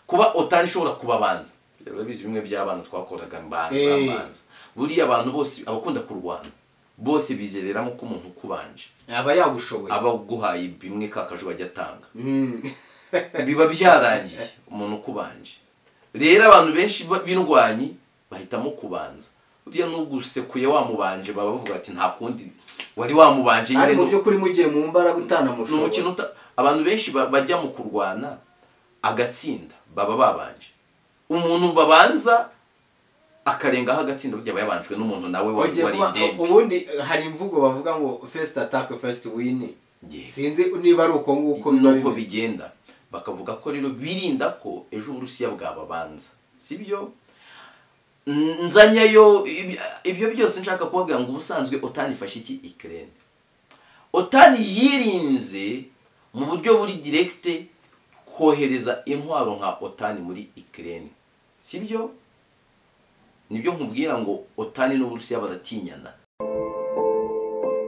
kuba otari ishobora kubabanza bizi bimwe by'abana twakoraga mbanza Eh. mbanza buriya abantu bose abakunda kurwana bose bizereramo ko umuntu ukubanje aba yagushoboye aba aguhaye bimwe kakajo bajya atanga Mm. biba byarangiye umuntu ukubanje rero abantu benshi ba- b'indwanyi bahitamo kubanza buriya n'ugusekuye wamubanje baba bavuga ati nta kundi wari wamubanje ari nyine mu ni- by'ukuri mugiye mu ni mbaraga umukino utanamushobora uta- abantu benshi ba- bajya mu kurwana agatsinda baba babanje umuntu babanza akarengaho agatsinda burya aba yabanjwe n'umuntu nawe wa- Ujye wari kuba- indembe ubundi hari imvugo bavuga ngo first attack first win Yeah. sinzi niba ari uko nguko biba nuko bimeze. bigenda bakavuga ko rero birinda ko ejo uburusiya bwababanza sibyo N- nzanyayo ibi- ibyo byose nshaka kubabwira ngo ubusanzwe otani ifashe iki ikirere otani yirinze mu buryo buri diregite kohereza intwaro nka otani muri ikirere sibyo nibyo nkubwira ngo otani n'uburusiya baratinyana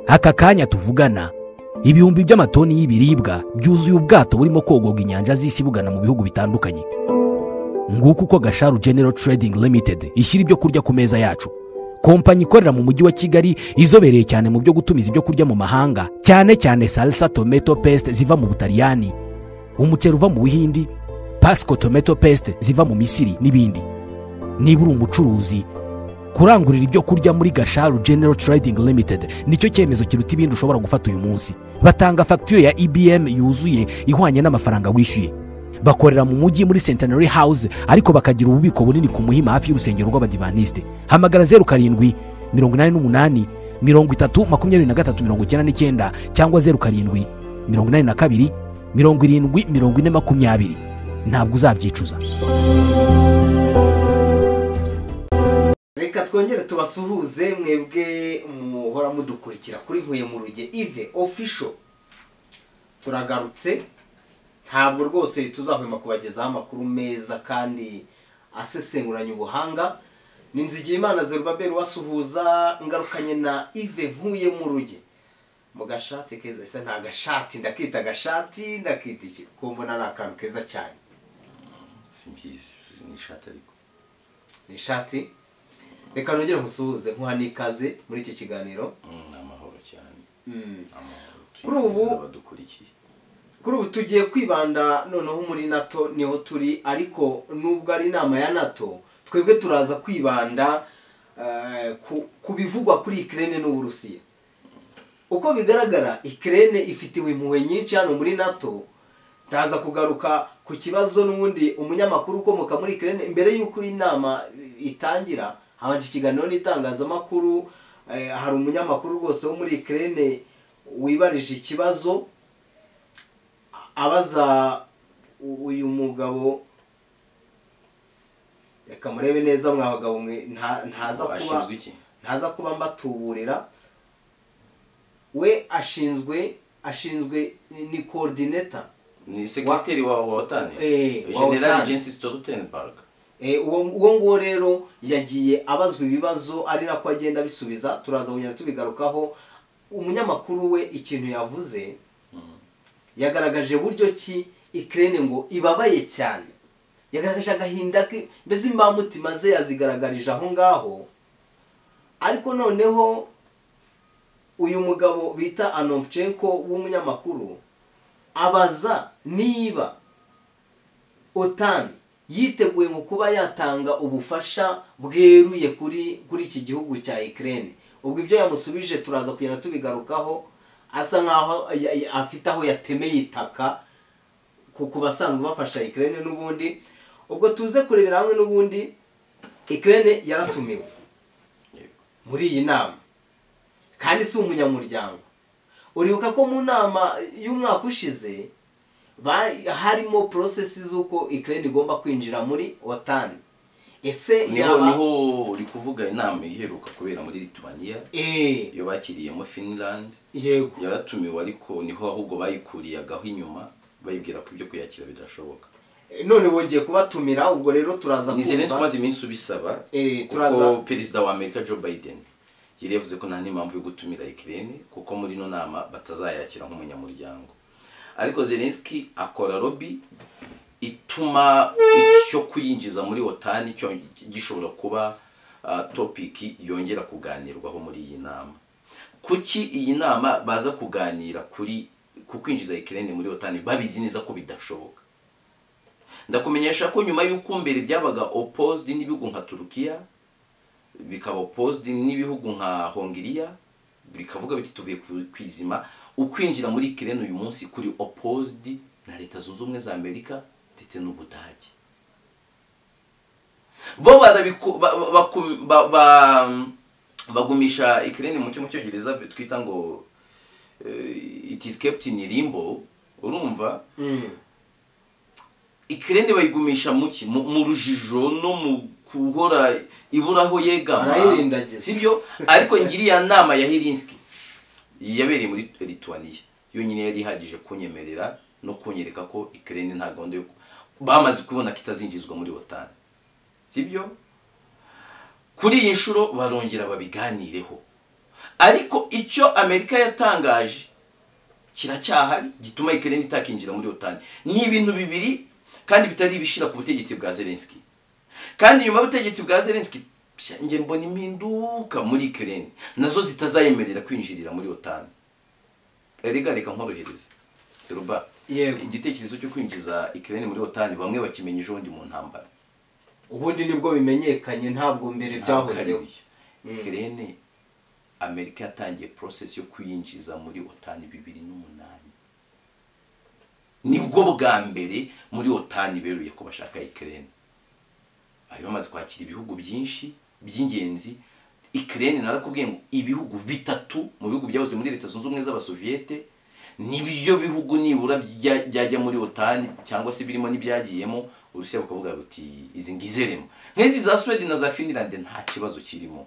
aka kanya tuvugana ibihumbi by'amatoni y'ibiribwa byuzuye ubwato burimo kogoga inyanja z'isi bugana mu bihugu bitandukanye nguko uko gasharu general trading limited ishyira ibyo kurya ku meza yacu kompanyi ikorera mu mujyi wa kigali izobereye cyane mu byo gutumiza ibyo kurya mu mahanga cyane cyane salsa tomato paste ziva mu butaliyani umuceri uva mu buhindi pasco tomato paste ziva mu misiri n'ibindi niba uri umucuruzi kurangurira ibyo kurya muri gasharu general trading limited nicyo cyemezo kiruta ibindi ushobora gufata uyu munsi batanga fagitire ya ibm yuzuye ihwanye n'amafaranga wishyuye bakorera mu mujyi muri centenary house ariko bakagira ububiko bunini ku muhima hafi y'urusengero rw'abadivanisite hamagara zeru karindwi mirongo inani n'umunani mirongo itatu makumyabiri na gatatu mirongo icyenda n'icyenda cyangwa zeru karindwi mirongo inani na kabiri mirongo irindwi mirongo ine makumyabiri ntabwo uzabyicuza reka twongere tubasuhuze mwebwe muhora mudukurikira kuri nkuye mu ruge ive official turagarutse ntabwo rwose tuzahwema kubagezaho amakuru meza kandi asesenguranye ubuhanga ni nzigiye imana zerubaberi wasuhuza ngarukanye na ive nkuye mu ruge mu gashati keza ese nta gashati ndakita agashati ndakita iki kuko mbona ari akantu keza cyane simbizi ni ishati ariko ni ishati reka nongere nkusuhuze nkuha n'ikaze muri iki kiganiro Mm, ni amahoro cyane amahoro Kuri ubu- twifuza abadukurikiye kuri ubu tugiye kwibanda noneho muri nato niho turi ariko nubwo ari inama ya nato twebwe turaza kwibanda eh, ku- ku bivugwa kuri ikirere n'uburusiya uko bigaragara ikirere ifitiwe impuhwe nyinshi hano muri nato ndaza kugaruka ku kibazo n'ubundi umunyamakuru ukomoka muri ikirere mbere y'uko inama itangira habanje ikiganiro n'itangazamakuru eh, hari umunyamakuru rwose wo muri ikirere wibarije ikibazo abaza u- uyu mugabo reka murebe neza mwa bagabo mwe nta- ntaza kuba Ashinzwe iki ntaza kuba mbatuburira we ashinzwe ashinzwe ni- ni koordineta ni sekreteri wa wa otani Eh, wa general OTAN. jensi stoltenberg Eh, uwo uwo nguwo rero yagiye abazwa ibibazo ari nako agenda abisubiza turaza kugenda tubigarukaho umunyamakuru we ikintu yavuze yagaragaje buryo ki ikirere ngo ibabaye cyane yagaragaje agahinda ke mbese imbamutima ze yazigaragarije aho ngaho ariko noneho uyu mugabo bita anompchenko w'umunyamakuru abaza niba otani yiteguye mu kuba yatanga ubufasha bweruye kuri kuri iki gihugu cya ikirere ubwo ibyo yamusubije turaza kugenda tubigarukaho asa nkaho ya- ya- afite aho yatemeye itaka ku ku basanzwe bafasha ikirere n'ubundi ubwo tuze kurebera hamwe n'ubundi ikirere yaratumiwe muri iyi nama kandi si umunyamuryango uribuka ko mu nama y'umwaka ushize ba- harimo porosesi z'uko ikirere igomba kwinjira muri otani ese niho yaba niho uri kuvuga inama iheruka kubera muri lithuania Eh, iyo bakiriyemo finland yego yaratumiwe ariko niho ahubwo bayikuriyagaho inyuma bayibwira ko ibyo kuyakira bidashoboka none wongeye kubatumira ubwo rero turaza ni zelensi kumva umaze iminsi ubisaba Eh, turaza- kuko perezida wa amerika joe biden yari yavuze ko nta n'impamvu yo gutumira ikirere kuko muri ino nama batazayakira nk'umunyamuryango ariko zelenski akora lobby itu- gutuma icyo kuyinjiza muri otani cyo gishobora kuba ah, topiki yongera kuganirwaho muri iyi nama kuki iyi nama baza kuganira kuri ku kwinjiza ikirere muri otani babizi neza ko bidashoboka ndakumenyesha ko nyuma y'uko mbere byabaga opposed n'ibihugu nka turukiya bikaba opposed n'ibihugu nka hongiriya bikavuga biti tuvuye ku- kwizima ukwinjira muri kirene uyu munsi kuri opposed na leta zunze ubumwe za amerika ndetse n'ubudage bo barabiku- ba- ba- baku- ba- ba- bagumisha ikirene mu cyo mu cyongereza twita ngo eh, it is kept in limbo urumva ikirere bayigumisha mu ki mu mu rujijo no mu guhora ibura aho yegama Barayirindagiza. sibyo ariko ngiriya nama ya hirinski yabereye muri lituaniya yonyine yari ihagije kunyemerera no kunyereka ko ikirere nta gahunda yo ku- bamaze kubona ko itazinjizwa muri otani sibyo kuri iyi nshuro barongera babiganireho ariko icyo amerika yatangaje kiracyahari gituma ikirere itakinjira muri otani ni ibintu bibiri kandi bitari ibishira ku butegetsi bwa zelenski kandi nyuma y'ubutegetsi bwa zelenski psha, njye mbona impinduka muri ikirere nazo zitazayemerera kwinjirira muri otani erega reka nkorohereze seruba Yego. igitekerezo cyo kwinjiza ikirere muri otani bamwe bakimenyeje ubundi mu ntambara ubundi nibwo bimenyekanye ntabwo mbere byahozeho kerene amerika yatangiye process yo kuyinjiza muri otani bibiri n'umunani nibwo bwa mbere muri otani beruye ko bashaka ikirere bari bamaze kwakira ibihugu byinshi by'ingenzi ikirere narakubwiye ngo ibihugu bitatu mu bihugu byahoze muri leta zunze ubumwe z'abasoviyete nibyo bihugu nibura bya- byajya muri otani cyangwa se birimo n'ibyagiyemo urusiya bukavuga buti izi ngizeremo nk'izi za sweden na za finland nta kibazo kirimo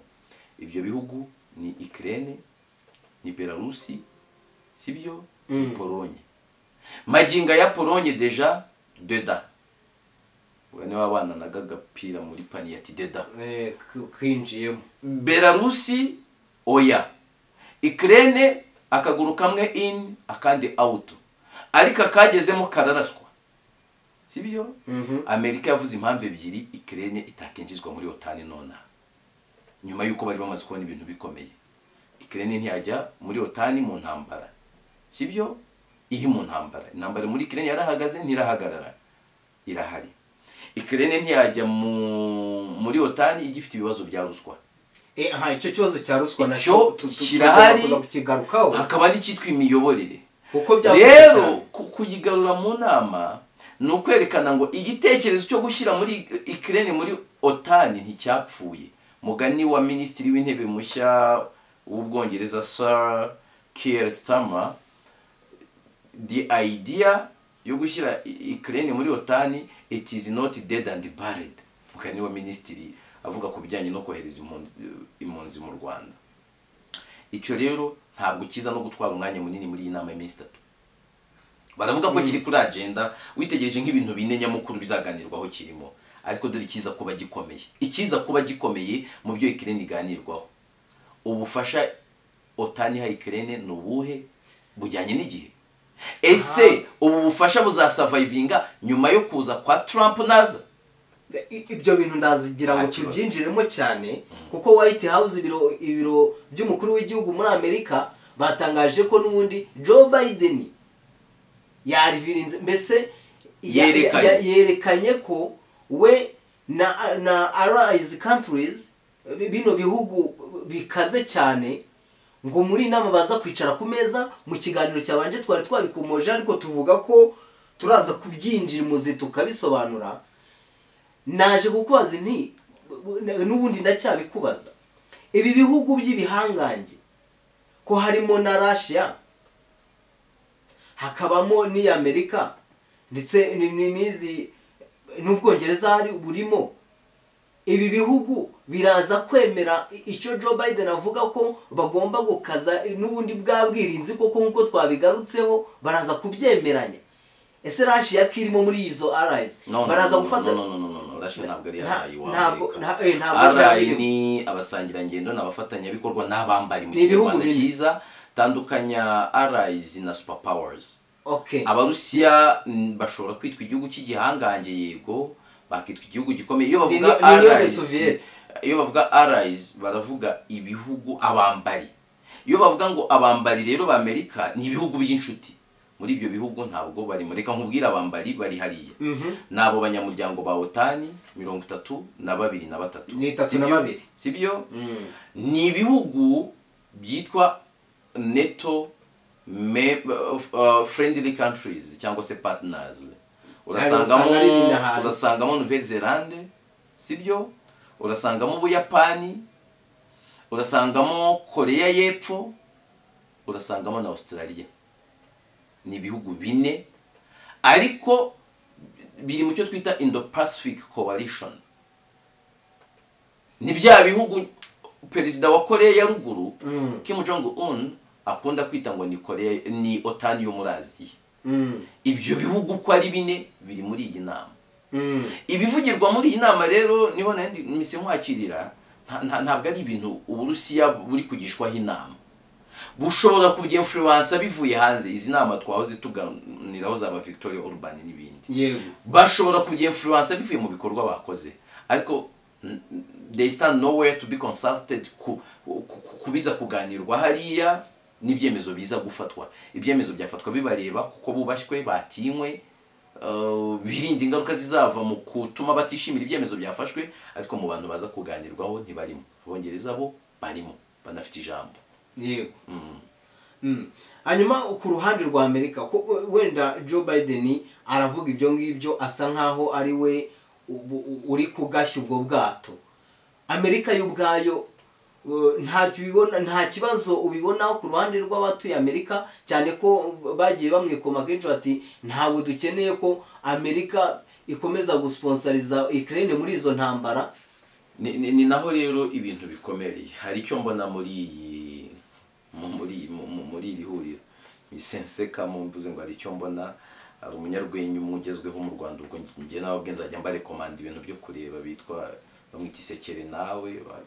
ibyo bihugu ni ikirere ni belarusi sibyo Mm. polonye maginga ya polonye deja deda we niwe wabananaga agapira muri paniye ati deda Eh, k- kwinjiyemo belarusi oya ikirere akaguru kamwe in akandi out ariko akagezemo kararaswa sibyo Mhm. amerika yavuze impamvu ebyiri ikirere itakinjizwa muri otani nonaha nyuma y'uko bari bamaze kubona ibintu bikomeye ikirere ntiyajya muri otani mu ntambara sibyo iri mu ntambara intambara muri ikirere yarahagaze ntirahagarara irahari ikirere ntiyajya mu muri otani igifite ibibazo bya ruswa Eh, aha icyo kibazo cya ruswa icyo tu- tu- kirahari tugomba kuza kukigarukaho hakaba n'icyitwa imiyoborere kuko byakozwe cyane. rero ku- kuyigarura mu nama ni ukwerekana ngo igitekerezo cyo gushyira muri ikirere muri otani nticyapfuye mugani wa minisitiri w'intebe mushya w'ubwongereza sara kier stama the idea yo gushyira ikirere muri otani it is not dead and buried mugani wa minisitiri avuga ku bijyanye no kohereza impunzi- impunzi mu rwanda icyo rero ntabwo kiza no gutwara umwanya munini muri iyi nama y'iminsi itatu baravuga ko kiri kuri agenda witegereje nk'ibintu bine nyamukuru bizaganirwaho kirimo ariko dore ikiza kuba gikomeye ikiza kuba gikomeye mu byo ikirere iganirwaho ubufasha otani iha ikirere ni ubuhe bujyanye n'igihe ese ubu bufasha buzasavayivinga nyuma yo kuza kwa Trump naza I- ibyo bintu ndazigira ngo Nta kibazo. tubyinjiremo cyane kuko white house ibiro ibiro by'umukuru w'igihugu muri amerika batangaje ko n'ubundi joe biden yarivirinze mbese ya- Yerekanye. ya- yerekanye ko we na na allies countries bi- bino bihugu bikaze cyane ngo muri iyi nama baza kwicara ku meza mu kiganiro cyabanje twari twabikomoje ariko tuvuga ko turaza kubyinjira imuzi tukabisobanura naje kukubaza nti n'ubundi ndacyabikubaza ibi bihugu by'ibihangange ko harimo na rashiya hakabamo n'iya amerika ndetse ni- ni- n'izi n'ubwongereza hari burimo ibi bihugu biraza kwemera i- icyo joe biden avuga ko bagomba gukaza n'ubundi bwa bwirinzi koko nk'uko twabigarutseho baraza kubyemeranya ese rashiya ko irimo muri izo arayizi No, no, baraza no, gufata no, no, no, no, no, Russia ntabwo ari Nta- arayi ntabwo- w'Amerika nta- eh, ntabwo ari arayi arayi. ni abasangirangendo ni abafatanyabikorwa n'abambari mu Ni ibihugu kinyarwanda binini. cyiza tandukanya arayizi na super powers Okay. abarusiya mm, bashobora kwitwa igihugu cy'igihangange yego bakitwa igihugu gikomeye iyo Ni- bavuga ni- ni- ni- Allies, Soviet. iyo bavuga allies baravuga ibihugu abambari iyo bavuga ngo abambari rero b'amerika ni ibihugu by'inshuti muri ibyo bihugu ntabwo barimo reka nkubwire abambari bari hariya Mhm. ni abo banyamuryango ba otani mirongo itatu na babiri na batatu Ni itatu na Sibyo? babiri. sibyo Mm. ni ibihugu byitwa neto me- uh, friendly countries cyangwa se partners urasangamo usanga ari ibinahari. urasangamo nouvelle zelande sibyo urasangamo ubuyapani urasangamo koreya y'epfo urasangamo na australia ni ibihugu bine ariko biri mu cyo twita indo pacific coalition ni bya bihugu perezida wa koreya ya ruguru Mm. kim jong un akunda kwita ngo ni koreya ni otani yo muri aziya Mm. ibyo bihugu uko ari bine biri muri iyi nama Mm. ibivugirwa muri iyi nama rero niho nandi misi nkwakirira nta- nta- ntabwo ari ibintu uburusiya buri kugishwaho inama bushobora kubyemfuruwansa bivuye hanze izi nama twahoze tuganiraho zaba victoria urban n'ibindi Yego. bashobora kubyemfuruwansa bivuye mu bikorwa bakoze ariko mm, they stand nowhere to be consulted ku, ku, ku- kubiza kuganirwa hariya n'ibyemezo biza gufatwa ibyemezo byafatwa bibareba kuko bubashywe batinywe uh, birinda ingaruka zizava mu gutuma batishimira ibyemezo byafashwe ariko mu bantu baza kuganirwaho ntibarimo abongereza bo barimo banafite ijambo yego Mm. hanyuma ku ruhande rwa amerika ko wenda joe biden aravuga ibyo ngibyo asa nkaho ari we ubu- u- uri kugashya ubwo bwato amerika yo ubwayo uh, ntacyo ubibona nta kibazo ubibonaho ku ruhande rw'abatuye amerika cyane ko bagiye bamwikoma kenshi bati ntabwo dukeneye ko amerika ikomeza gusponsoriza ikirere muri izo ntambara ni, ni, ni naho rero ibintu bikomereye hari icyo mbona muri iyi mu- muri mu- mu- muri iri huriro bisensekamo mvuze ngo hari icyo mbona hari umunyarwenya umwe ugezweho mu rwanda ubwo njye nababwe nzajya mbarekomanda ibintu byo kureba bitwa bamwita isekere nawe ba-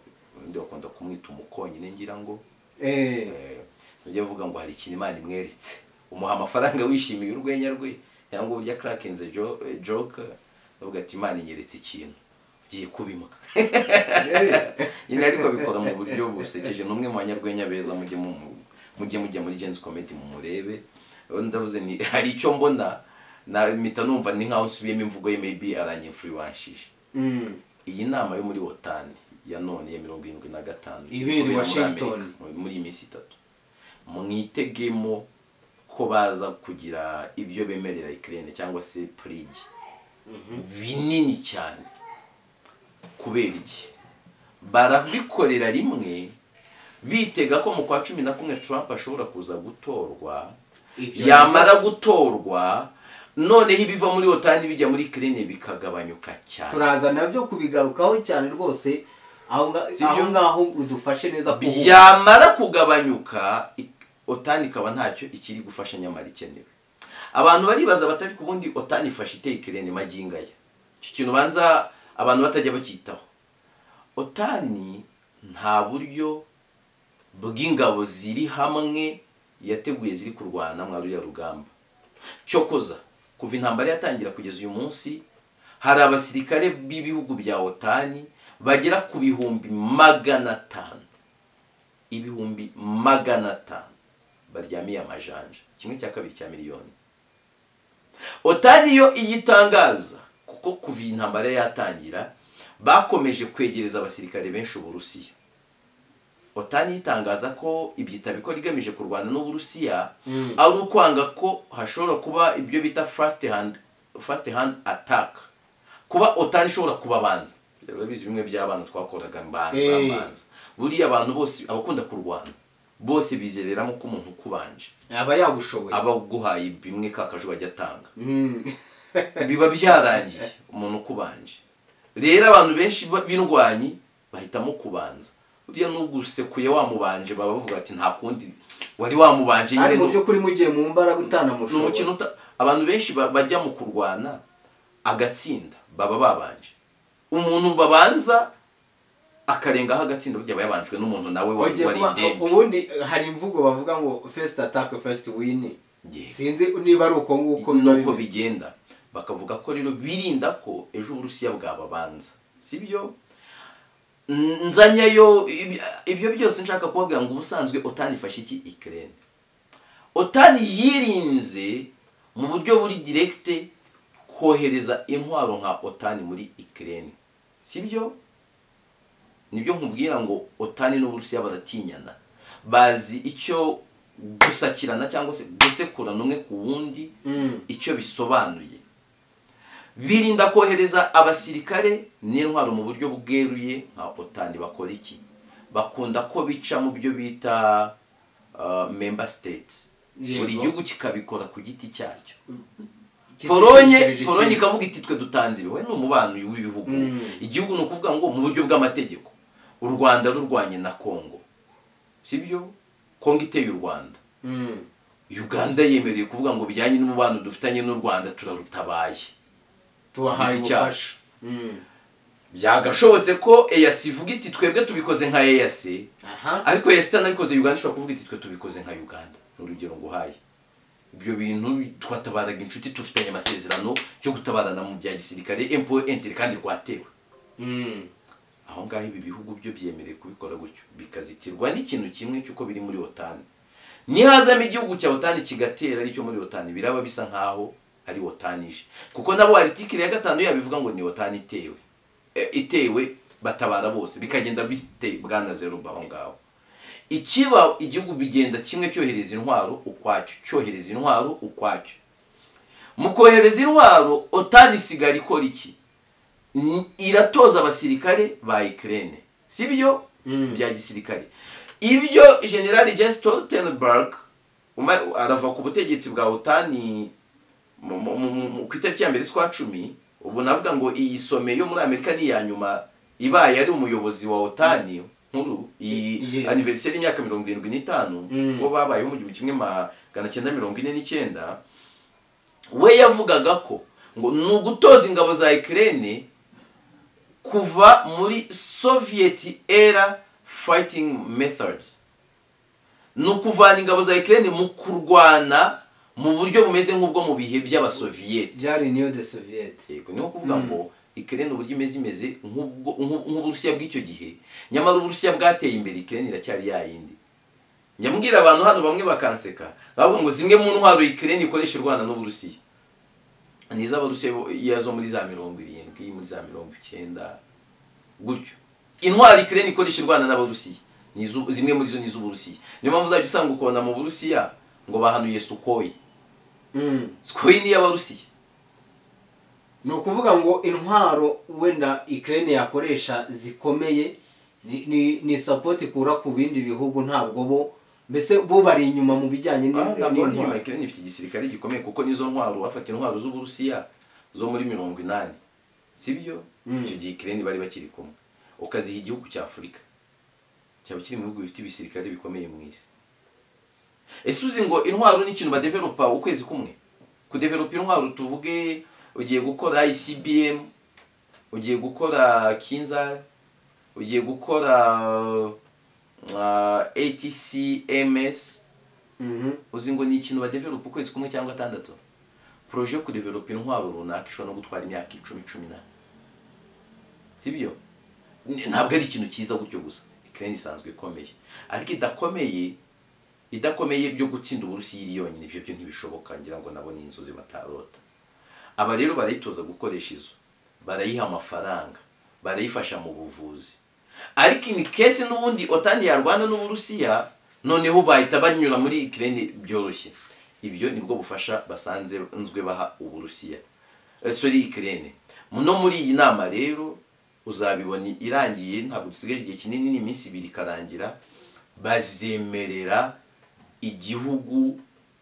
undi bakunda kumwita umukonyine ngira ngo eh ujya avuga ngo hari ikintu imana imweretse umuha amafaranga wishimiye urwenya rwe cyangwa uburyo crakinze joke avuga ati imana inyeretse ikintu ugiye kubimuka nyine ariko abikora mu buryo busekeje ni umwe mu banyarwenya beza mujye mu- mujye mujya muri jensi komedi mumurebe rero ndavuze ni hari icyo mbona na mpita numva ni nkaho nsubiyemo imvugo ye maybe aranyemfuriwanshije Mm. iyi nama yo muri wotani ya none ya mirongo irindwi na gatanu ikorera Ibereye muri Washington. Amerika, muri iyi minsi itatu mwitegemo ko baza kugira ibyo bemerera ikirere cyangwa se purigi binini cyane kubera iki barabikorera rimwe bitega ko mu kwa cumi na kumwe Trump ashobora kuza gutorwa Ibyo yamara gutorwa noneho ibiva muri otani bijya muri kirene bikagabanyuka cyane turaza nabyo kubigarukaho cyane rwose aho nga- Sibyo? aho ngaho udufashe neza ku buso. byamara kugabanyuka i- otani ikaba ntacyo ikiri gufasha nyamara ikenewe abantu baribaza batari ku bundi otani ifashe iteye ikirere maginga ye icyo kintu ubanza abantu batajya bacyitaho otani nta buryo bw'ingabo ziri hamwe yateguye ziri kurwana mwa ruriya rugamba cyokoza kuva intambara yatangira kugeza uyu munsi hari abasirikare b'ibihugu bya otani bagera ku bihumbi magana atanu ibihumbi magana atanu baryamiye amajanja kimwe cya kabiri cya miliyoni otani yo iyitangaza kuko kuva iyi ntambara yatangira bakomeje kwegereza abasirikare benshi uburusiya otani itangaza ko ibyitabo ikora igamije kurwana n'uburusiya Mm. ari ukwanga ko hashobora kuba ibyo bita first hand, first hand attack kuba otani ishobora kubabanza bizi bimwe by'abana twakoraga mbanza Eh. mbanza buriya abantu bose abakunda kurwana bose bizereramo ko umuntu ukubanje aba yagushoboye aba aguhaye bimwe kakaje bajya atanga Mm. biba byarangiye umuntu ukubanje rero abantu benshi ba- b'indwanyi bahitamo kubanza uriya n'ugusekuye wamubanje baba bavuga ati nta kundi wari wamubanje ari mu nu- by'ukuri mugiye mu mbaraga ni umukino utanamushobora uta- abantu benshi ba- bajya mu kurwana agatsinda baba babanje umuntu babanza akarengaho agatsinda burya aba yabanjwe n'umuntu nawe wari Wongeye wari kuba- indembe ubundi hari imvugo bavuga ngo first attack first win Yego. sinzi niba ari uko nguko biba nuko bimeze. bigenda bakavuga ko rero birinda ko ejo uburusiya bwababanza si byo N- nzanyayo ibi- ibyo byose nshaka kubabwira ngo ubusanzwe otani ifashe iki ikirere otani yirinze mu buryo buri diregite kohereza intwaro nka otani muri ikirere si byo nibyo nkubwira ngo otani n'uburusiya baratinyana bazi icyo gusakirana cyangwa se gusekurana umwe ku wundi Mm. icyo bisobanuye birinda kohereza abasirikare n'intwaro mu buryo bweruye nka otani bakora iki bakunda ko bica mu byo bita uh, member states Yego. buri gihugu kikabikora ku giti cyacyo polonye Polonye- polonye Polonye ka- ikavuga iti twe dutanze ibi we ni umubano w'ibihugu Mm. igihugu ni ukuvuga ngo mu buryo bw'amategeko u rwanda rurwanye na kongo sibyo kongo iteye u rwanda Mm. uganda yemerewe kuvuga ngo bijyanye n'umubano dufitanye n'u rwanda turarutabaye tubahaye Igiti cyacu. ubufasha Mm. byagashobotse ko eyasi ivuga iti twebwe tubikoze nka eyasi aha ariko eyasi itanabikoze uganda ishobora kuvuga iti twe tubikoze nka uganda ni urugero nguhaye ibyo bintu twatabaraga inshuti dufitanye amasezerano yo gutabarana mu bya gisirikare empo enteri kandi rwatewe Mm. aho ngaho ibi bihugu byo byemerewe kubikora gutyo bikazitirwa n'ikintu kimwe cy'uko biri muri otani nihazamo igihugu cya otani kigatera aricyo muri otani biraba bisa nk'aho ari otani ije kuko nabo aritikiri ya gatanu yabivuga ngo ni otani itewe E, itewe batabara bose bikagenda bite bwana zeruba aho ngaho ikiba igihugu bigenda kimwe cyohereza intwaro ukwacyo cyohereza intwaro ukwacyo mu kohereza intwaro otani isigara ikora iki Ni- iratoza abasirikare ba ikirere si byo Mm. bya gisirikare ibyo generali jens stoltenberg uma- arava ku butegetsi bwa otani mu- mu- mu- mu- ku itariki ya mbere z'ukwa cumi ubu navuga ngo iyi some yo muri amerika ni iya nyuma ibaye ari umuyobozi wa otani nkuru iyi Yeah. aniveriseri y'imyaka mirongo irindwi n'itanu Mm. bo babayeho mu gihumbi kimwe magana cyenda mirongo ine n'icyenda we yavugaga ko ngo ni ugutoza ingabo za ikirere kuva muri soviet era fighting methods ni ukuvana ingabo za ikirere mu kurwana mu buryo bumeze nk'ubwo mu bihe by'abasoviyeti byari niyo de soviet yego niho kuvuga ngo ikirere uburyo imeze imeze nk'ubwo- nk'u- nk'uburusiya bw'icyo gihe nyamara uburusiya bwateye imbere ikirere iracyari ya yindi nyamubwira abantu hano bamwe bakanseka bavuga ngo zimwe mu ntwaro ikirere ikoresha u rwanda n'uburusiya ni iz'abarusiya bo- iya zo muri za mirongo irindwi muri za mirongo icyenda gutyo intwari ikirere ikoresha u rwanda n'abarusiya ni iz'u- zimwe muri zo ni iz'uburusiya niyo mpamvu uzajya usanga ukubona mu burusiya ngo bahanuye sukoyi Mm. sukoyi ni iy'abarusiya ni ukuvuga ngo intwaro wenda ikirere yakoresha zikomeye ni- ni ni sapoti ikura ku bindi bihugu ntabwo bo mbese bo bari inyuma mu bijyanye Ah, n'in- ntabwo ari inyuma n'intwaro ikirere ifite igisirikare gikomeye kuko nizo ntwaro bafata intwaro z'uburusiya zo muri mirongo inani si byo Mm. icyo gihe ikirere bari bakiri kumwe ukaziha igihugu cya afurika cyaba kiri mu bihugu bifite ibisirikare bikomeye mu isi ese uzi ngo intwaro ni ikintu badevelopa ukwezi kumwe kudevelopa intwaro tuvuge ugiye gukora icbm ugiye gukora kinzar ugiye gukora uh, atcms Mhm. uzi ngo ni ikintu badevelopa ukwezi kumwe cyangwa atandatu poroje yo kudevelopa intwaro runaka ishobora no gutwara imyaka icumi cumi na sibyo ntabwo ari ikintu cyiza gutyo gusa ikirere isanzwe ikomeye ariko idakomeye idakomeye byo gutsinda uburusiya iri yonyine ibyo byo ntibishoboka ngira ngo nabo ni inzozi batarota aba rero barayitoza gukoresha izo barayiha amafaranga barayifasha mu buvuzi ariko ini kese n'ubundi otani yarwana n'uburusiya noneho bahita banyura muri ikirere byoroshye ibyo nibwo bufasha basanze nzwe baha uburusiya Eh, sorry ikirere no muri iyi nama rero uzabibona irangiye ntabwo dusigaje igihe kinini n'iminsi ibiri ikarangira bazemerera igihugu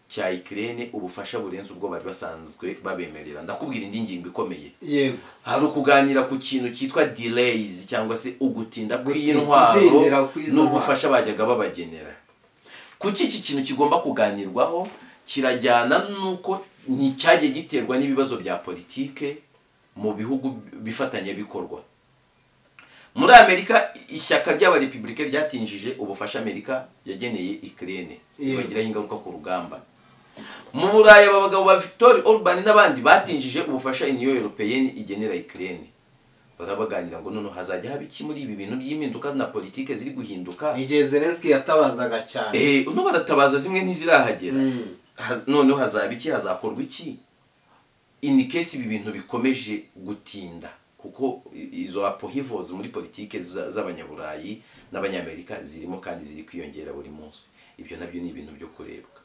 cya ikirere ubufasha burenze ubwo bari basanzwe babemerera ndakubwira indi ngingo ikomeye yego hari ukuganira ku kintu cyitwa delays cyangwa se ugutinda Gutinda- kw'intwaro kudindira kw'izo n'ubufasha bajyaga babagenera kuki iki kintu kigomba kuganirwaho kirajyana n'uko nticyajye giterwa n'ibibazo bya politike mu bihugu bifatanya bikorwa muri amerika ishyaka ry'abarepublike ryatinjije ubufasha amerika yageneye ikirere Yego. bagiraho ingaruka ku rugamba mu buraya aba bagabo ba victoire orban n'abandi batinjije ubufasha iniyo europeyeni igenera ikirere barabaganira ngo noneho hazajya haba iki muri ibi bintu by'impinduka na politiki ziri guhinduka igihe zelenski yatabazaga cyane Eh, uno baratabaza zimwe ntizirahagera Mm. Haz- noneho hazaba iki hazakorwa iki ini case ibi bintu bikomeje gutinda kuko i- izo apohivozi muri politike za- z'abanyaburayi n'abanyamerika zirimo kandi ziri kwiyongera buri munsi ibyo nabyo ni ibintu byo kurebwa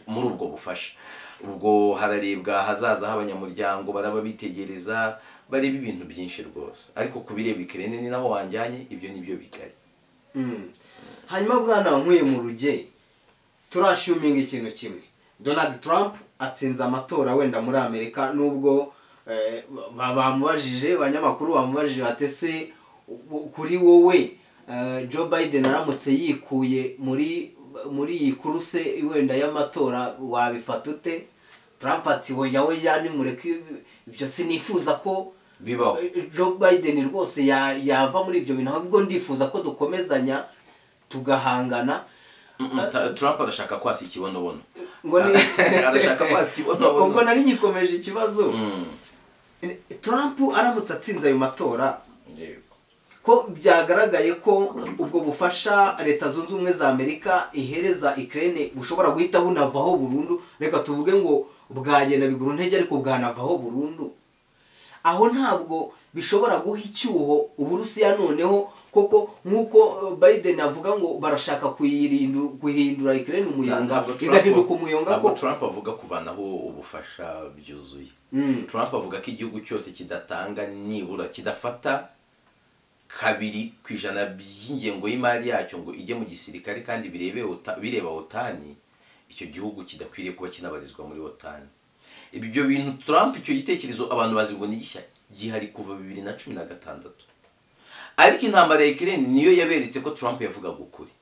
muri ubwo bufasha ubwo hararebwa hazaza h'abanyamuryango baraba bitegereza bareba ibintu byinshi rwose ariko ku bireba ikirere ni naho wanjyanye ibyo ni byo bigari Mm. hanyuma bwana nkuye mu ruge turashuminga ikintu kimwe donald trump atsinze amatora wenda muri amerika nubwo eh, ba- bamubajije abanyamakuru bamubajije batese kuri wowe eh, joe biden aramutse yikuye muri muri iyi kuruse wenda y'amatora wabifata ute trump ati hoya hoya nimureke ibyo sinifuza ko bibaho Joe Biden rwose ya- yava muri ibyo bintu ahubwo ndifuza ko dukomezanya tugahangana Mm, ta- Trump arashaka kwasa ikibonobono ngo ni Arashaka kwasa ikibonobono. ubwo nari ngikomeje ikibazo Mm, Trump aramutse atsinze ayo matora yego. ko byagaragaye ko ubwo bufasha leta zunze ubumwe za amerika ihereza ikirere bushobora guhita bunavaho burundu reka tuvuge ngo bwagenda bigura intege ariko bwanavaho burundu aho ntabwo bishobora guha icyuho uburusiya noneho koko nk'uko eh, biden avuga ngo barashaka kuyirindu- guhindura ikirere umuyonga Ntabwo Trump- igahinduka umuyonga ntabwo ko Trump avuga kuvanaho ubufasha byuzuye Mm. Trump avuga ko igihugu cyose kidatanga nibura kidafata kabiri ku ijana by'ingengo y'imari yacyo ngo ijye mu gisirikare kandi birebe OTA- bireba otani icyo gihugu kidakwiriye kuba kinabarizwa muri otani ibyo bintu Trump icyo gitekerezo abantu bazi ngo ni gishya gihari kuva bibiri na cumi na gatandatu ariko intambara ya ikirere niyo yaberetse ko Trump yavugaga ukuri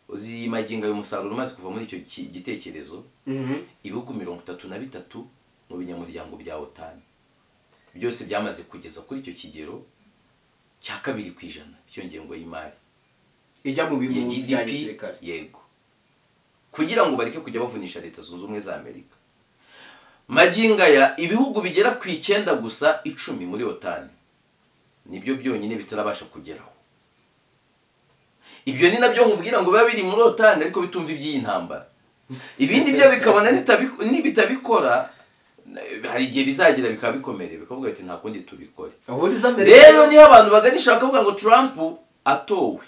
uzi magingo y'umusaruro umaze kuva muri icyo ki- gitekerezo Mhm. ibihugu mirongo itatu na bitatu mu binyamuryango bya otani byose byamaze kugeza kuri icyo kigero cya kabiri ku ijana cy'iyo ngengo y'imari ijya mu ya bintu bya gdp gisirikare yego kugira ngo bareke kujya bavunisha leta zunze ubumwe za amerika maginga ya ibihugu bigera ku icyenda gusa icumi muri otani nibyo byonyine bitarabasha kugeraho ibyo ni nabyo nkubwira ngo biba biri muri otani ariko bitumva iby'iyi ntambara ibindi byo bikabona nitabi- nibitabikora eh, hari igihe bizagira bikaba bikomereye bikavuga biti nta kundi tubikore ubundi za amerika rero niho abantu baganisha bakavuga ngo trump atowe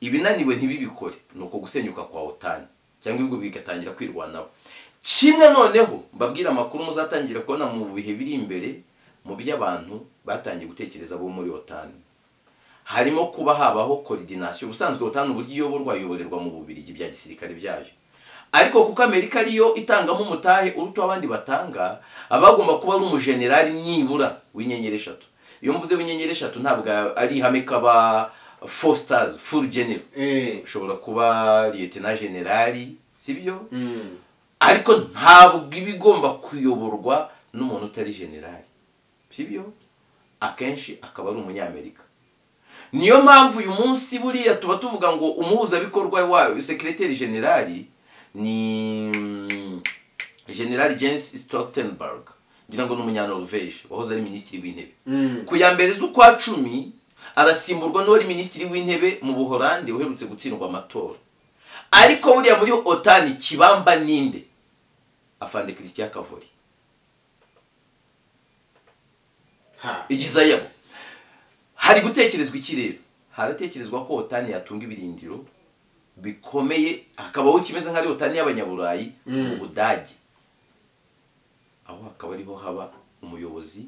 ibinaniwe ntibibikore ni uko gusenyuka kwa otani cyangwa ibihugu bigatangira kwirwanaho kimwe noneho mbabwira amakuru muzatangira kubona mu bihe biri imbere mu by'abantu batangiye gutekereza bo muri otani harimo kuba habaho koridinasiyo ubusanzwe otani uburyo iyoborwa iyoborerwa mu bubirigi bya gisirikare byayo ariko kuko amerika ariyo itangamo umutahe uruta abandi batanga abagomba kuba ari umujenerali nibura w'inyenyeri eshatu iyo mvuze w'inyenyeri eshatu ntabwo ari ihame kaba four stars full general Eh. ushobora kuba liyetena generali sibyo Mm. ariko ntabwo iba igomba kuyoborwa n'umuntu utari generali sibyo akenshi akaba ari umunyamerika niyo mpamvu uyu munsi buriya tuba tuvuga ngo umuhuzabikorwa wayo sekireteri generali ni mm, generali james stoltenberg ngira ngo ni umunyanoruveje wahoze ari minisitiri w'intebe Mm. ku ya mbere z'ukwa cumi arasimburwa n'uwari minisitiri w'intebe mu buhorandi uherutse gutsindwa amatora ariko buriya muri otani kibamba ninde afande christian kavori Ha. igizayabo hari gutekerezwa iki rero haratekerezwa ko otani yatunga ibirindiro bikomeye hakabaho kimeze nk'ari otani y'abanyaburayi mu budage aho hakaba ariho haba umuyobozi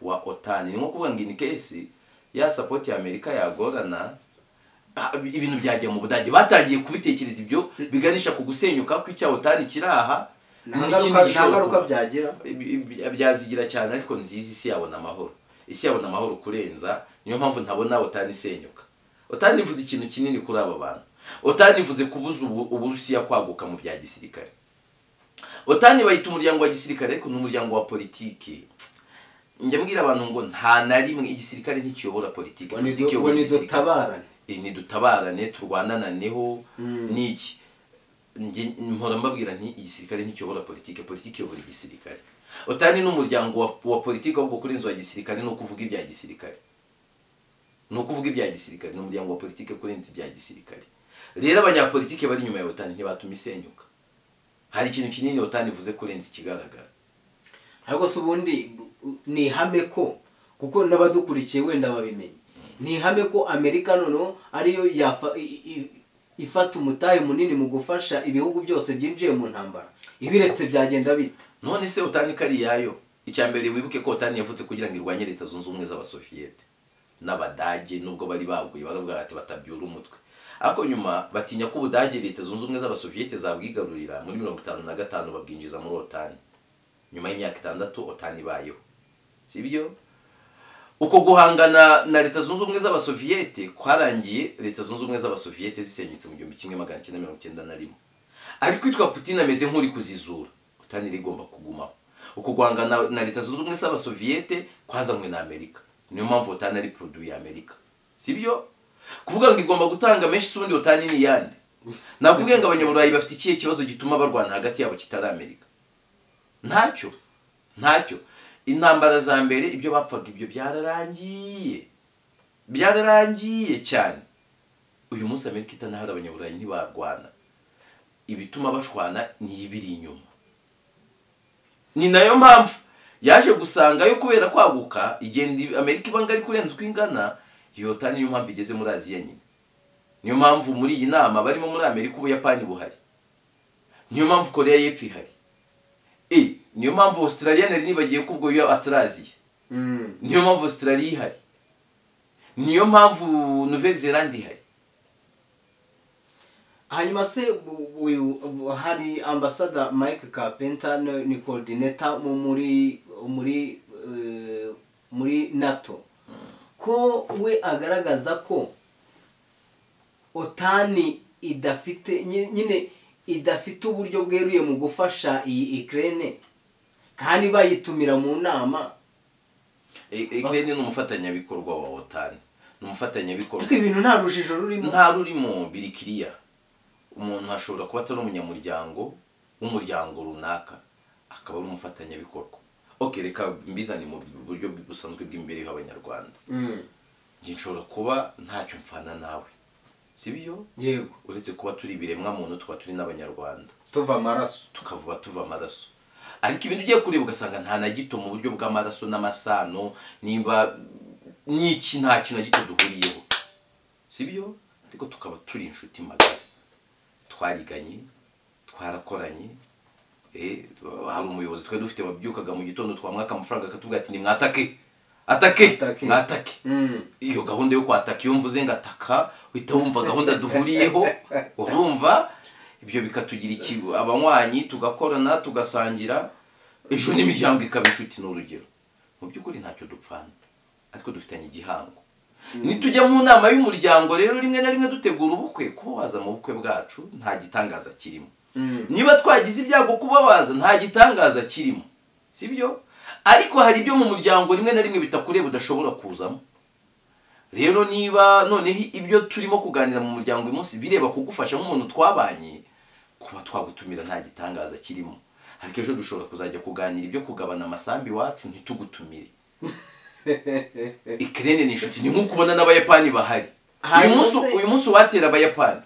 wa otani ni nko kuvuga ngo inikesi ya sapoti ya amerika yagorana ah, ibintu byajya mu budage batangiye kubitekereza ibyo biganisha ku gusenyuka kw'icya otani kiri aha nta n'ikindi ngaruka nta gishobora ngaruka kuba byagira byazigira cyane ariko nziza isi yabona amahoro isi yabona amahoro kurenza niyo mpamvu ntabona utanisenyuka utanivuze ikintu kinini kuri aba bantu utanivuze kubuza ubu- uburusiya kwaguka mu bya gisirikare otani bayita umuryango wa gisirikare ariko ni umuryango wa politiki njya mbwira abantu ngo nta na rimwe igisirikare ntikiyobora politiki ngo nidu- politiki ngo iyobora igisirikare nidutabarane Eh, nidutabarane turwanananeho n'iki njye mpora mbabwira nti igisirikare nticyobora politiki politiki iyobora igisirikare otani ni umuryango wa, wa politiki ahubwo kuri inzu ya gisirikare ni ukuvuga ibya gisirikare ni ukuvuga ibya gisirikare ni umuryango wa politiki kuri inzu ibya gisirikare rero abanyapolitiki bari inyuma ya otani ntibatuma isenyuka hari ikintu kinini otani ivuze kurenza ikigaragara ariko se ubundi bu- ni ihame ko kuko n'abadukurikiye wenda babimenya ni ihame ko amerika noneho ariyo yafa- i- i- ifata umutayu munini mu gufasha ibihugu byose byinjiye mu ntambara ibiretse byagenda bite none se otani ko ari iyayo icya mbere wibuke ko otani yavutse kugira ngo irwanye leta zunze ubumwe z'abasoviyete n'abadage nubwo bari baguye baravuga bati batabyura umutwe ariko nyuma batinya ko ubudage leta zunze ubumwe z'abasoviyete zabwigarurira muri mirongo itanu na gatanu babwinjiza muri otani nyuma y'imyaka itandatu otani ibayeho si byo uko guhangana na leta zunze ubumwe z'abasoviyete kwarangiye leta zunze ubumwe z'abasoviyete zisenyutse mu gihumbi kimwe magana cyenda mirongo icyenda na rimwe ariko witwa putin ameze nk'uri kuzizura utani rero igomba kugumaho uko guhangana na leta zunze ubumwe z'abasoviyete kwazanywe na amerika niyo mpamvu utani ari poroduwi ya amerika si byo kuvuga ngo igomba gutanga menshi se ubundi utani ni iyande ntabwo ubwe ngo abanyaburayi bafite ikihe kibazo gituma barwana hagati yabo kitari amerika ntacyo ntacyo intambara za mbere ibyo bapfaga ibyo byararangiye byararangiye cyane uyu munsi amerika itanahari abanyaburayi ntibarwana ibituma bashwana ni ibiri inyuma ni nayo mpamvu yaje gusangayo kubera kwaguka igenda ib- amerika iba ngari kurenza uko ingana yota niyo mpamvu igeze muri aziya nyine niyo mpamvu muri iyi nama barimo muri amerika ubuyapani buhari niyo mpamvu koreya y'epfo ihari e niyo mpamvu australia nari nibagiye ko ubwo yo ataraziya niyo mpamvu australia ihari niyo mpamvu nouvelle zelande ihari hanyuma se bu- bu- bu- hari ambasada mike kapenta ni ni coordinator mu- muri muri eh, muri nato ko we agaragaza ko otani idafite nyi- nyine idafite uburyo bweruye mu gufasha iyi ikirere kandi bayitumira mu nama ekreni ni umufatanyabikorwa wa otani ni umufatanyabikorwa ariko ibintu nta rujijo rurimo nta rurimo birikiriya umuntu ashobora kuba atari umunyamuryango w'umuryango runaka akaba ari umufatanyabikorwa ok reka mbizane mu buryo busanzwe bw'imibereho y'abanyarwanda Mm, njye nshobora kuba ntacyo mfana nawe si byo yego uretse kuba turi ibiremwa muntu tukaba turi n'abanyarwanda tuva amaraso tukavuba tuva amaraso ariko ibintu ugiye kureba ugasanga nta na gito mu buryo bw'amaraso n'amasano niba n'iki nta kintu na gito duhuriyeho si byo ariko tukaba turi inshuti magana twariganye twarakoranye eh, hari umuyobozi twari dufite wabyukaga mu gitondo twamwaka amafaranga akatubwira ati nimwatake atake Atake. mwatake Mm. iyo gahunda yo kwataka iyo mvuze ngo ataka uhita wumva gahunda duhuriyeho urumva ibyo bikatugira iki abanywanyi tugakorana tugasangira ejo n'imiryango ikaba inshuti ni urugero mu by'ukuri ntacyo dupfana ariko dufitanye igihango nitujya mu nama y'umuryango rero rimwe na rimwe dutegura ubukwe kuba waza mu bukwe bwacu nta gitangaza kirimo Mm. niba twagize ibyago kuba waza nta gitangaza kirimo si byo ariko hari ibyo mu muryango rimwe na rimwe bitakureba udashobora kuzamo rero niba noneho ibyo turimo kuganira mu muryango uyu munsi bireba kugufasha nk'umuntu twabanye kuba twagutumira nta gitangaza kirimo ariko ejo dushobora kuzajya kuganira ibyo kugabana amasambi iwacu ntitugutumire ikirere ni inshuti ni nk'uko ubona n'abayapani bahari uyu Hanyuma munsi se- uyu munsi uwatera abayapani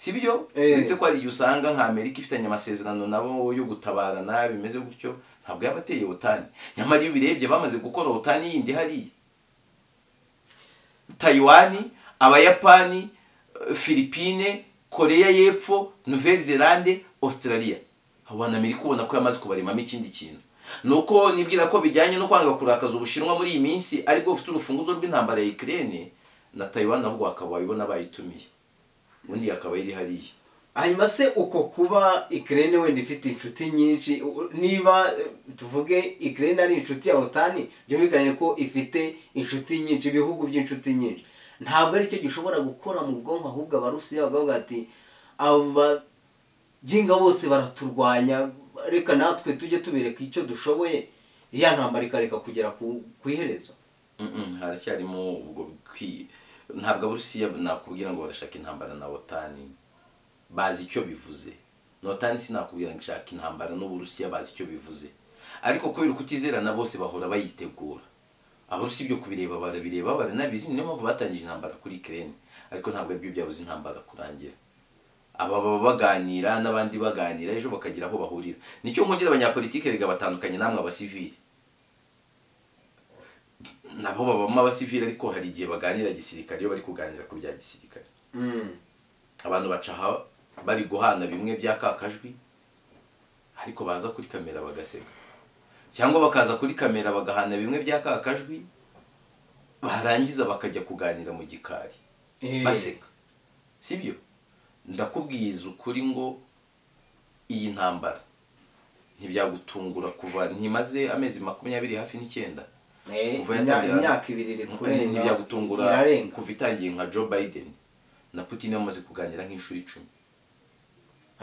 si byo Eh. uretse ko hari igihe usanga nka amerika ifitanye amasezerano nabo yo gutabarana bimeze gutyo ntabwo yaba ateye otani nyamara iyo ubirebye bamaze gukora otani yindi hariya tayiwani abayapani eh, filipine koreya y'epfo nouvelle zelande australia abo bantu amerika ubona ko yamaze kubaremamo ikindi kintu nuko nibwira ko bijyanye no kwanga kurakaza ubushinwa muri iyi minsi aribwo bufite urufunguzo rw'intambara ya ukraine na tayiwani nabwo bakaba babibona bayitumiye ubundi yakaba iri hariya hanyuma se uko kuba ikirere wenda ifite inshuti nyinshi u- niba eh, tuvuge ikirere ari inshuti ya otani byumvikane ko ifite inshuti nyinshi ibihugu by'inshuti nyinshi ntabwo aricyo gishobora gukora mu bwonko ahubwo abarusiya bakavuga ati abajinga bose baraturwanya reka natwe tujye tubereka icyo dushoboye ya ntambara ikareka kugera ku ku iherezo Mm-mm, haracyarimo ubwo bikwiye ntabwo abarusiya nakubwira ngo barashaka intambara na otani bazi icyo bivuze notani sinakubwira ngo ishaka intambara n'uburusiya bazi icyo bivuze ariko kubera kutizerana bose bahora bayitegura abarusi byo kubireba barabireba baranabizi niyo mpamvu batangije intambara kuri kirene ariko ntabwo aribyo byabuze intambara kurangira aba baba baganira n'abandi baganira ejo bakagira aho bahurira nicyo nkongera abanyapolitike rega batandukanye namwe abasivili nabo babamo abasivili ariko hari igihe baganira gisirikare iyo bari kuganira ku bya gisirikare abantu baca aha bari guhana bimwe bya kakajwi ariko baza kuri kamera bagaseka cyangwa bakaza kuri kamera bagahana bimwe bya kakajwi barangiza bakajya kuganira mu gikari baseka sibyo ndakubwiza ukuri ngo iyi ntambara ntibyagutungura kuva ntimaze amezi makumyabiri hafi n'icyenda kuva yatangira- imyaka ibiri iri kurenga ntibyagutungura irarenga kuva itangiye nka joe biden na putin bamaze kuganira nk'inshuro icumi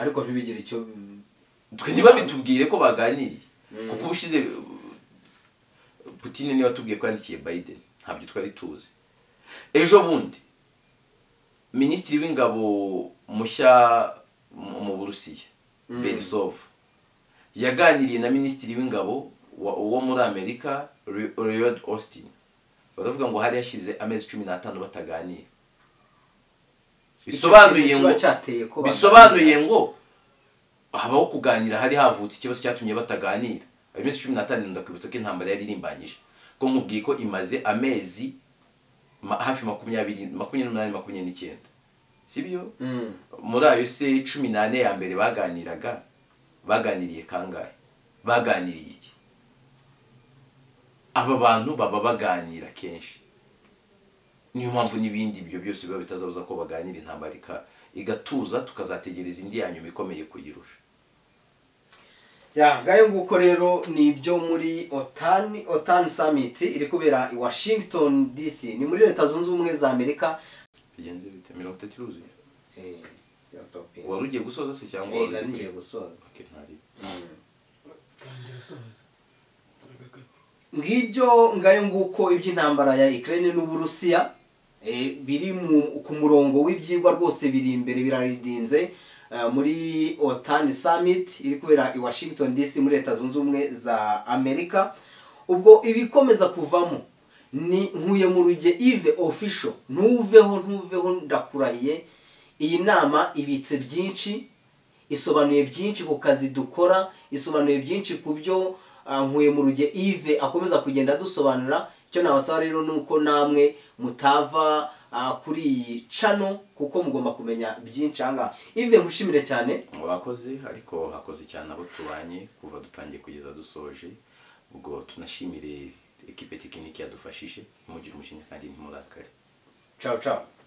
ariko ntibigire icyo twe ntibabitubwire ko baganiriye kuko ubushize uh, putin niwe watubwiye ko yandikiye biden ntabyo twari tuzi ejo bundi minisitiri w'ingabo mushya mu mu burusiya berisov yaganiriye na minisitiri w'ingabo wa- wo muri amerika Re- Lloyd austin baravuga ngo hari hashize amezi cumi n'atanu bataganira bisobanuye Icyo ngo kiba cyateye ko bisobanuye ngo habaho kuganira hari havutse ikibazo cyatumye bataganira ayo minsi cumi n'atanu ndakwibutsa ko intambara yari irimbanyije ko nkubwiye ko imaze amezi ma- hafi makumyabiri makumyabiri n'umunani makumyabiri n'icyenda si byo Mm. muri ayo se cumi n'ane ya mbere baganiraga baganiriye kangahe baganiriye iki aba bantu baba baganira kenshi niyo mpamvu n'ibindi ibyo byose biba bitazabuza ko baganira intambara ika- igatuza tukazategereza indi ya nyuma ikomeye kuyirusha ya ngayo nguko rero ni ibyo muri otani otani samiti iri kubera i washington dc ni muri leta zunze ubumwe za amerika bigenze bite mirongo itatu iruzuye Eh, ya stopping. wari ugiye gusoza se cyangwa Eh, wari nari ugiye ngiye gusoza Okay, ntari- tangira usoza Aragakata. ngibyo ngayo nguko iby'intambara ya Ukraine n'Uburusiya eh, biri mu- ku murongo w'ibyigwa rwose biri imbere biraridinze eh, muri OTAN summit iri kubera i Washington DC muri Leta Zunze Ubumwe za Amerika ubwo ibikomeza kuvamo ni nkuye mu ruge Yves official ntuveho ntuveho ndakurahiye iyi nama ibitse byinshi isobanuye byinshi ku kazi dukora isobanuye byinshi ku byo ah, nkuye mu ruge ive akomeza kugenda adusobanura icyo nabasaba rero ni uko namwe mutava ah, kuri iyi cano kuko mugomba kumenya byinshi ahangaha ive nkushimire cyane bakoze ariko hakoze cyane abo tubanye kuva dutangiye kugeza dusoje ubwo tunashimire ekipe tekinike yadufashije ntimugire umujinya kandi ntimurakare ciao ciao